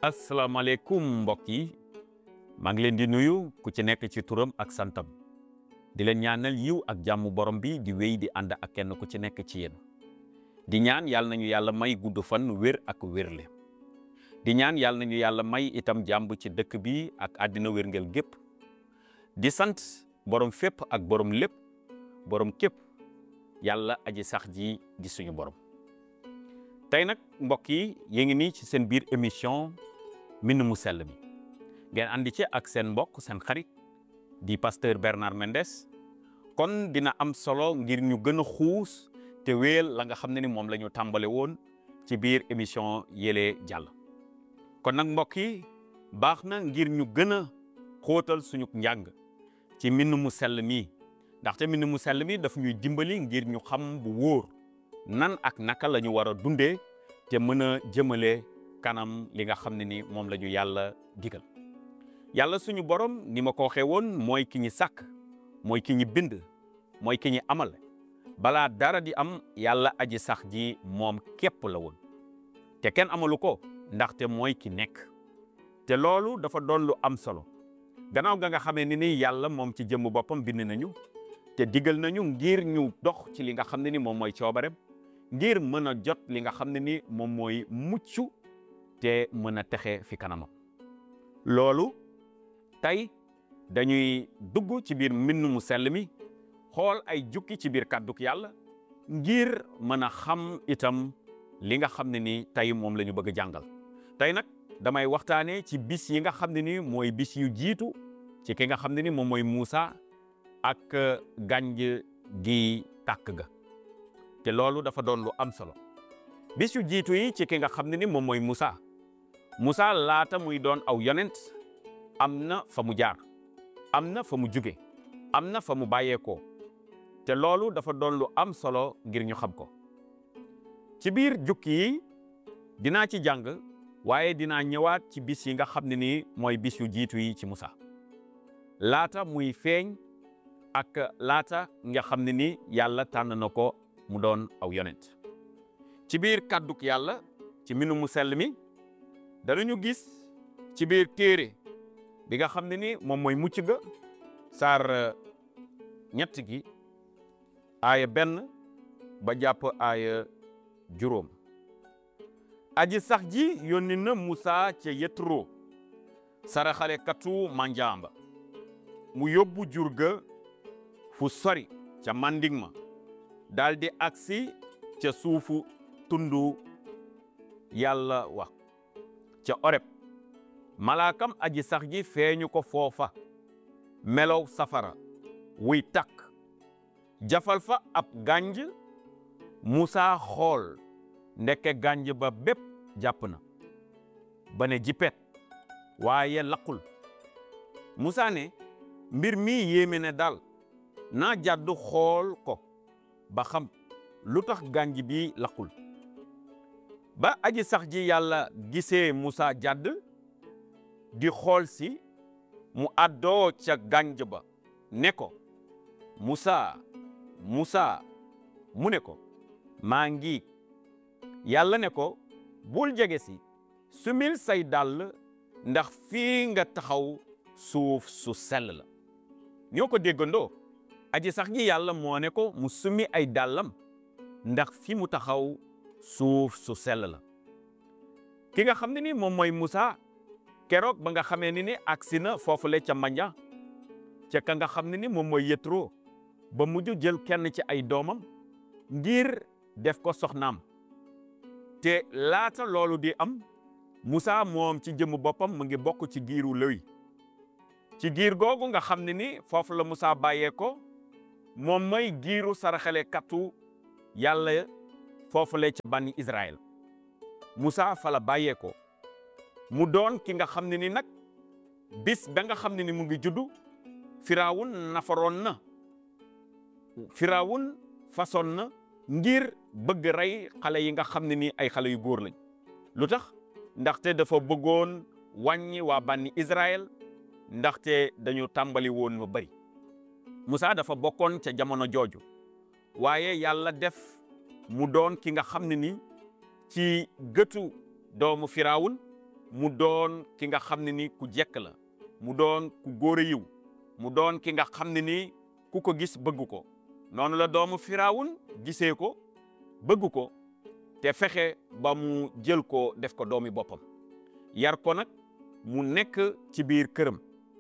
asalaamaaleykum mbokk yi maa ngi leen di nuyu ku ci nekk ci turam ak santam di leen ñaanal yiw ak jàmm borom bi di wéy di ànd ak kenn ku ci nekk ci yéen di ñaan yàlla nañu yàlla may gudd fan wér ak wérle di ñaan yàlla nañu yàlla may itam jàmm ci dëkk bi ak àddina wérngel gépp di sant borom fépp ak borom lépp borom képp yàlla aji sax ji di suñu borom tey nag mbokk yi yéen ngi nii ci seen biir émission mbind mu sell mi ngeen andi ci ak seen mbokk seen xarit di pasteur Bernard Mendes kon dina am solo ngir ñu gën a xuus te wéel la nga xam ne ni moom la ñu tàmbale woon ci biir émission yële jàll kon nag mbokk yi baax na ngir ñu gën a xóotal suñu njàng ci mbind mu sell mi ndaxte mbind mu sell mi daf ñuy dimbali ngir ñu xam bu wóor nan ak naka la ñu war a dundee te mën a jëmale kanam li nga xam ne ni moom la ñu yàlla digal yàlla suñu borom ni ma ko waxee woon mooy ki ñi sàkk mooy ki ñi bind mooy ki ñi amal balaa dara di am yàlla aji sax ji moom képp la woon te kenn amalu ko ndaxte mooy ki nekk te loolu dafa doon lu am solo gannaaw ga nga xamee ni ni yàlla moom ci jëmm boppam bind nañu te digal nañu ngir ñu dox ci li nga xam ne ni moom mooy coobarem ngir mën a jot li nga xam ne ni moom mooy mucc te mën a texe fi kanamam loolu tey dañuy dugg ci biir mbind mu sell mi xool ay jukki ci biir kàdduk yàlla ngir mën a xam itam li nga xam ne ni tey moom la ñu bëgg a jàngal tey nag damay waxtaanee ci bis yi nga xam ne ni mooy bis yu jiitu ci ki nga xam ne ni moom mooy Muusa ak gànj gi tàkk ga te loolu dafa doon lu am solo bis yu jiitu yi ci ki nga xam ne ni moom mooy Moussa Moussa laata muy doon aw yonent am na fa mu jaar am na fa mu jóge am na fa mu bàyyeekoo te loolu dafa doon lu am solo ngir ñu xam ko ci biir jukki yi dinaa ci jàng waaye dinaa ñëwaat ci bis yi nga xam ne ni mooy bis yu jiitu yi ci Moussa laata muy feeñ ak laata nga xam ne ni yàlla tànn na ko mu doon aw yonent ci biir kàdduk yàlla ci mbindu mu sell mi danañu gis ci biir téere bi nga xam ne ni moom mooy mucc ga saar ñett gi aaya benn ba jàpp aaya juróom aji sax ji yónni na Musaa ca Yetro saraxale katu manjaamba mu yóbbu jur ga fu sori ca manding ma daldi agsi ca suufu tundu yàlla wax ca oreb malaakam aji sax ji feeñu ko foofa melow safara wuy takk jafal fa ab gànj Musaa xool ndekke gànj ba bépp jàpp na ba ne jipet waaye laqul Musaa ne mbir mi yéeme ne daal naa jàddu xool ko ba xam lu tax gànj bi laqul ba aji sax ji yàlla gisee Musaa jàdd di xool si mu àddoo ca gànj ba ne ko Musaa Musaa mu ne ko maa ngi yàlla ne ko bul jege si sumil say dàll ndax fii nga taxaw suuf su sell la ñoo ko déggandoo aji sax ji yàlla moo ne ko mu summi ay dàllam ndax fi mu taxaw suuf su sell la ki nga xam ne ni moom mooy Musaa keroog ba nga xamee ni ni agsi na foofule ca manja ca ka nga xam ne ni moom mooy Yetro ba mujj jël kenn ci ay doomam ngir def ko soxnaam te laata loolu di am Musaa moom ci jëmm boppam mu ngi bokk ci giiru Léwi ci giir googu nga xam ne ni foofu la Musaa bàyyee ko moom mooy giiru saraxale kattu yàlla foofu la ca bànni Israël Musaa fa la bàyyee ko mu doon ki nga xam ne ni nag bis ba nga xam ne ni mu ngi juddu firawun nafaroon na firawun façon na ngir bëgg rey xale yi nga xam ne ni ay xale yu góor lañ lu tax ndaxte dafa bëggoon wàññi waa bànni Israël ndaxte dañu tàmbali woon mu bari Musaa dafa bokkoon ca jamono jooju waaye yàlla def mu doon ki nga xam ne ni ci gëtu doomu firawun mu doon ki nga xam ne ni ku jekk la mu doon ku góor a yiw mu doon ki nga xam ne ni ku ko gis bëgg ko noonu la doomu firawun gisee ko bëgg ko te fexe ba mu jël ko def ko doomi boppam yar ko nag mu nekk ci biir këram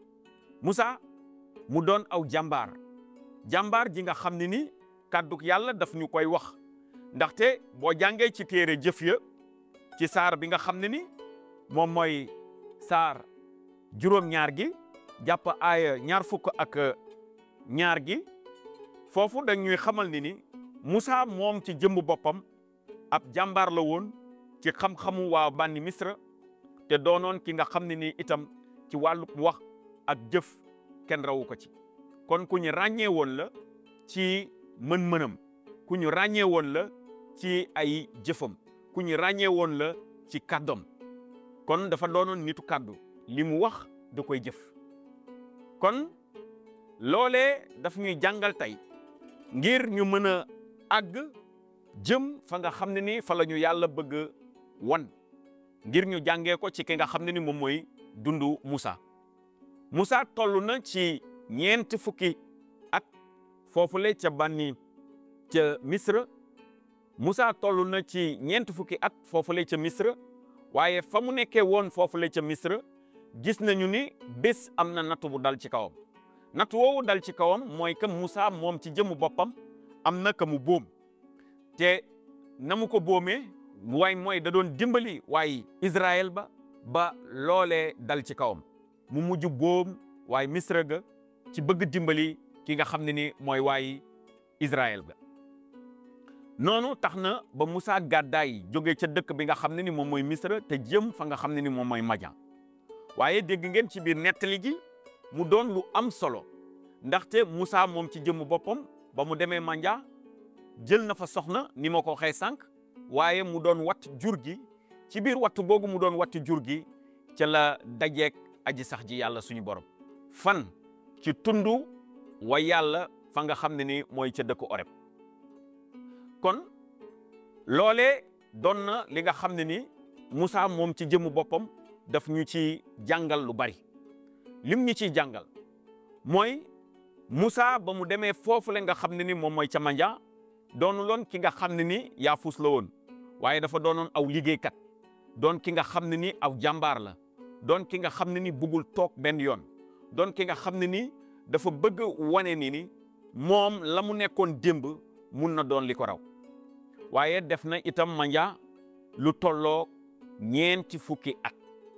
Musa mu doon aw jàmbaar jàmbaar ji nga xam ne ni kàdduk yàlla daf ñu koy wax ndaxte boo jàngee ci téere jëf ya ci saar bi nga xam ne ni moom mooy saar juróom-ñaar gi jàpp aaya ñaar fukk ak ñaar gi foofu dañuy xamal ni ni Musa moom ci jëmb boppam ab jàmbaar la woon ci xam-xamu waa bànni Misra te doonoon ki nga xam ne ni itam ci wàllu wax ak jëf kenn rawu ko ci kon ku ñu ràññee woon la ci mën-mënam ku ñu ràññee woon la ci ay jëfam ku ñu ràññee woon la ci kàddoom kon dafa doonoon nitu kàddu li mu wax da koy jëf kon loolee daf ñuy jàngal tey ngir ñu mën a àgg jëm fa nga xam ne ni fa la ñu yàlla bëgg wan ngir ñu jàngee ko ci ki nga xam ne ni moom mooy dundu Musa Musa toll na ci ñeent fukki at foofule ca bànni ca Misra Musa toll na ci ñeent fukki at foofule ca Misra waaye fa mu nekkee woon foofule ca Misra gis nañu ni bés am na nattu bu dal ci kawam nattu woowu dal ci kawam mooy que Musa moom ci jëmu boppam am na ka mu boom te na mu ko boomee waaye mooy da doon dimbali waaye Israël ba ba loolee dal ci kawam mu mujj boom waaye Misra ga ci bëgg dimbali ki nga xam ne ni mooy waaye Israël ga noonu tax na ba Musa gàddaay jóge ca dëkk bi nga xam ne ni moom mooy Misra te jëm fa nga xam ne ni moom mooy Madian waaye dégg ngeen ci biir nettali gi mu doon lu am solo ndaxte Musa moom ci jëmmu boppam ba mu demee Madian jël na fa soxna ni ma ko waxee sànq waaye mu doon watt jur gi ci biir wattu googu mu doon watt jur gi ca la dajeek aji sax ji yàlla suñu borom fan ci tundu wa yàlla fa nga xam ne ni mooy ca dëkku Oreb kon loolee doon na li nga xam ne ni Musa moom ci jëmmu boppam daf ñu ci jàngal lu bari lim ñu ciy jàngal mooy Musa ba mu demee foofu la nga xam ne ni moom mooy ca Madian doonu loon ki nga xam ne ni yaafus la woon waaye dafa doonoon aw liggéeykat doon ki nga xam ne ni aw jàmbaar la doon ki nga xam ne ni bëggul toog benn yoon doon ki nga xam ne ni dafa bëgg wane ni ni moom la mu nekkoon démb mun na doon li ko raw waaye def na itam Madian lu tolloo ñeenti fukki at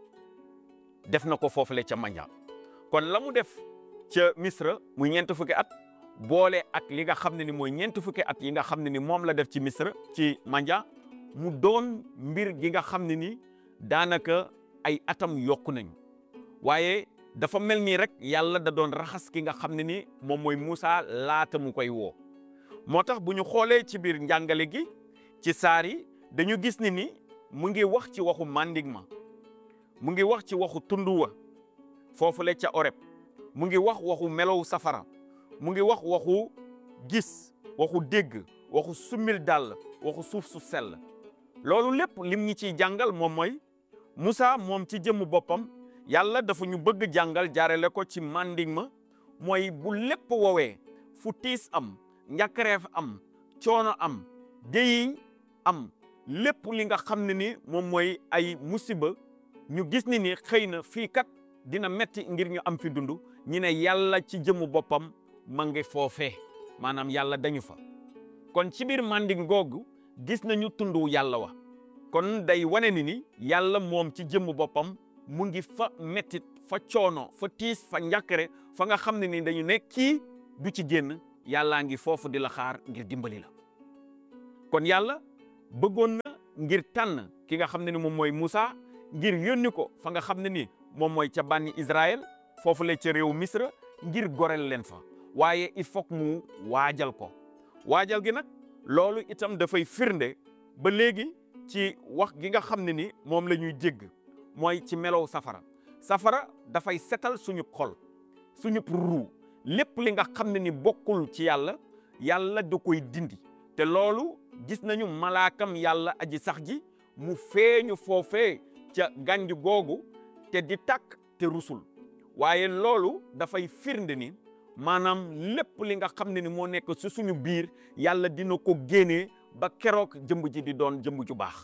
def na ko foofule ca Madian kon la mu def ca Misra muy ñeenti fukki at boole ak li nga xam ne ni mooy ñeenti fukki at yi nga xam ne ni moom la def ci Misra ci Madian mu doon mbir gi nga xam ne ni daanaka ay atam yokku nañu waaye dafa mel nii rek yàlla da doon raxas ki nga xam ne ni moom mooy Musa laata mu koy woo moo tax bu ñu xoolee ci biir njàngale gi ci saar yi dañu gis ni ni mu ngi wax ci waxu mandigma mu ngi wax ci waxu tunduwa foofu la ca Oreb mu ngi wax waxu melow safara mu ngi wax waxu gis waxu dégg waxu summil dàll waxu suuf su sell loolu lépp lim ñi ciy jàngal moom mooy Musa moom ci jëmm boppam yàlla dafa ñu bëgg jàngal jaarale ko ci mandigma mooy bu lépp woowee fu tiis am njàkkareef am coono am déyiñ am lépp li nga xam ne ni moom mooy ay musiba ñu gis ni ni xëy na fii kat dina metti ngir ñu am fi dund ñu ne yàlla ci jëmu boppam ma ngi foofee maanaam yàlla dañu fa kon ci biir manding googu gis nañu tundu yàlla wa kon day wane ni ni yàlla moom ci jëmm boppam mu ngi fa mettit fa coono fa tiis fa njàkkare fa nga xam ne ni dañu ne kii du ci génn yàllaa ngi foofu di la xaar ngir dimbali la kon yàlla bëggoon na ngir tànn ki nga xam ne ni moom mooy Musa ngir yónni ko fa nga xam ne ni moom mooy ca bànni Israël foofu la ca réew Misra ngir gorel leen fa waaye il faut mu waajal ko waajal gi nag loolu itam dafay firnde ba léegi ci wax gi nga xam ne ni moom la ñuy jégg mooy ci melow safara safara dafay setal suñu xol suñu ruu lépp li nga xam ne ni bokkul ci yàlla yàlla da koy dindi te loolu gis nañu malaakam yàlla aji sax ji mu feeñu foofee ca gànj googu te di tàkk te rusul waaye loolu dafay firnde ni maanaam lépp li nga xam ne ni moo nekk si suñu biir yàlla dina ko génnee ba keroog jëmb ji di doon jëmb ju baax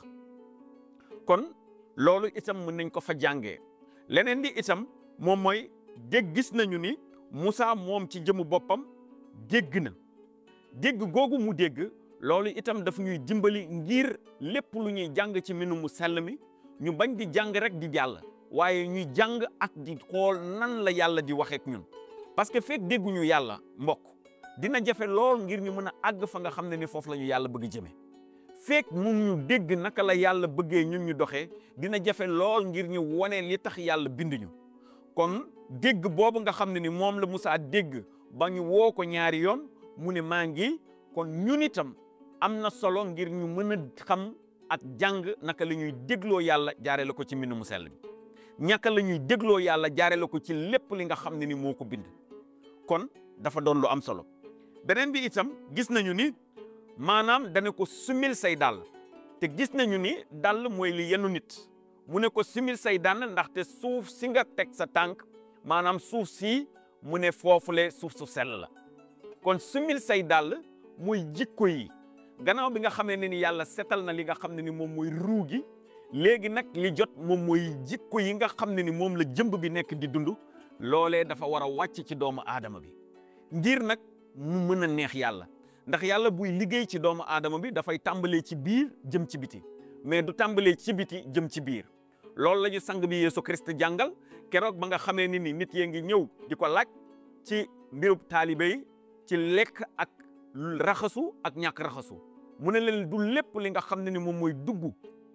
kon loolu itam mën nañ ko fa jàngee leneen di itam moom mooy dégg gis nañu ni Moussa moom ci jëmu boppam dégg na dégg googu mu dégg loolu itam daf ñuy dimbali ngir lépp lu ñuy jàng ci minu mu sell mi ñu bañ di jàng rek di jàll waaye ñuy jàng ak di xool nan la yàlla di waxeek ñun parce que fekk dégguñu yàlla mbokk dina jafe lool ngir ñu mën a àgg fa nga xam ne ni foofu la ñu yàlla bëgg jëme fekk mun ñu dégg naka la yàlla bëggee ñun ñu doxee dina jafe lool ngir ñu wone li tax yàlla bind ñu kon dégg boobu nga xam ne ni moom la Moussa dégg ba ñu woo ko ñaari yoon mu ne maa ngi kon ñun itam am na solo ngir ñu mën a xam ak jàng naka la ñuy dégloo yàlla jaare la ko ci mbind mu sell bi ñaka la ñuy dégloo yàlla jaare la ko ci lépp li nga xam ne ni moo ko bind kon dafa doon lu am solo beneen bi itam gis nañu ni maanaam dana ko sumil say dàll te gis nañu ni dàll mooy li yenu nit mu ne ko sumil say dàll ndaxte suuf si nga teg sa tànk maanaam suuf si mu ne foofule suuf su sell la kon sumil say dàll muy jikko yi gannaaw bi nga xamee ne ni yàlla setal na li nga xam ne ni moom mooy ruu gi léegi nag li jot moom mooy jikko yi nga xam ne ni moom la jëmb bi nekk di dund loolee dafa war a wàcc ci doomu aadama bi ngir nag mu mën a neex yàlla ndax yàlla buy liggéey ci doomu aadama bi dafay tàmbalee ci biir jëm ci biti mais du tàmbalee ci biti jëm ci biir loolu la ñu sang bi Yeesu Christ jàngal keroog ba nga xamee ni ni nit yee ngi ñëw di ko laaj ci mbirub taalibe yi ci lekk ak raxasu ak ñàkk raxasu mu ne leen du lépp li nga xam ne ni moom mooy dugg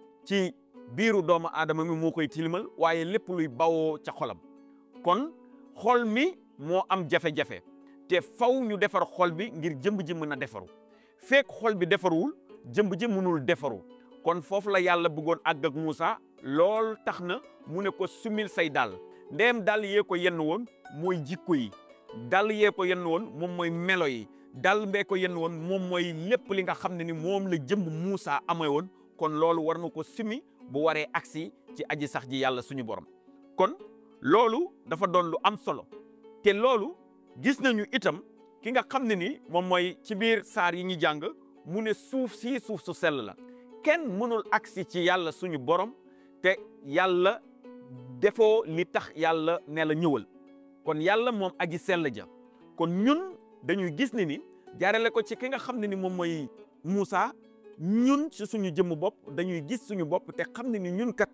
ci biiru doomu aadama mi moo koy tilimal waaye lépp luy bawoo ca xolam kon xol mi moo am jafe-jafe te faw ñu defar xol bi ngir jëmb ji mën a defaru fekk xol bi defaruwul jëmb ji mënul defaru kon foofu la yàlla bëggoon àgg ak Moussa lool tax na mu ne ko sumil say dàll ndeem dàll yee ko yenn woon mooy jikko yi dàll yee ko yenn woon moom mooy melo yi dàll mbee ko yenn woon moom mooy lépp li nga xam ne ni moom la jëmb Moussa amee woon kon loolu war na ko sumi bu waree agsi ci aji sax ji yàlla suñu borom kon loolu dafa doon lu am solo te loolu gis nañu itam ki nga xam ne ni moom mooy ci biir saar yi ñu jàng mu ne suuf si suuf su sell la kenn mënul agsi ci yàlla suñu borom te yàlla defoo li tax yàlla ne la ñëwal kon yàlla moom aji sell ja kon ñun dañuy gis ne ni jaarale ko ci ki nga xam ne ni moom mooy Moussa ñun ci suñu jëmm bopp dañuy gis suñu bopp te xam ne ni ñun kat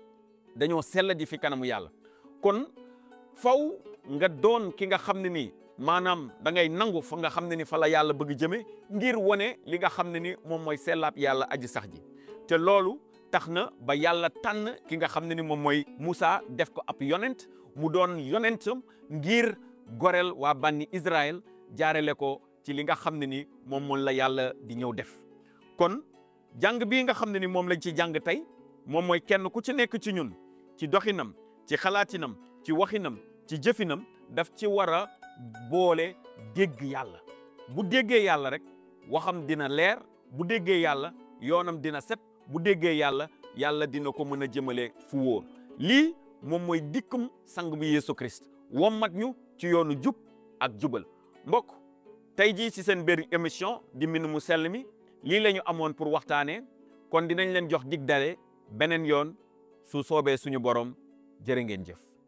dañoo sell di fi kanamu yàlla kon faw nga doon ki nga xam ne ni maanaam da ngay nangu fa nga xam ne ni fa la yàlla bëgg jëme ngir wane li nga xam ne ni moom mooy sellaab yàlla aji sax ji te loolu tax na ba yàlla tànn ki nga xam ne ni moom mooy Moussa def ko ab yonent mu doon yonentam ngir goreel waa banni Israël jaarale ko ci li nga xam ne ni moom moom la yàlla di ñëw def kon jàng bii nga xam ne ni moom lañ ci jàng tey moom mooy kenn ku ci nekk ci ñun ci doxinam ci xalaatinam ci waxinam ci jëfinam daf ci war a boole dégg yàlla bu déggee yàlla rek waxam dina leer bu déggee yàlla yoonam dina set bu déggee yàlla yàlla dina ko mën a jëmale fu wóor lii moom mooy dikkum sang bi Yeesu Christ wommat ñu ci yoonu jub ak jubal mbokk tey jii ci seen biir émission di mbind mu sell mi lii la ñu amoon pour waxtaanee kon dinañ leen jox dig dale beneen yoon su soobee suñu borom jërë ngeen jëf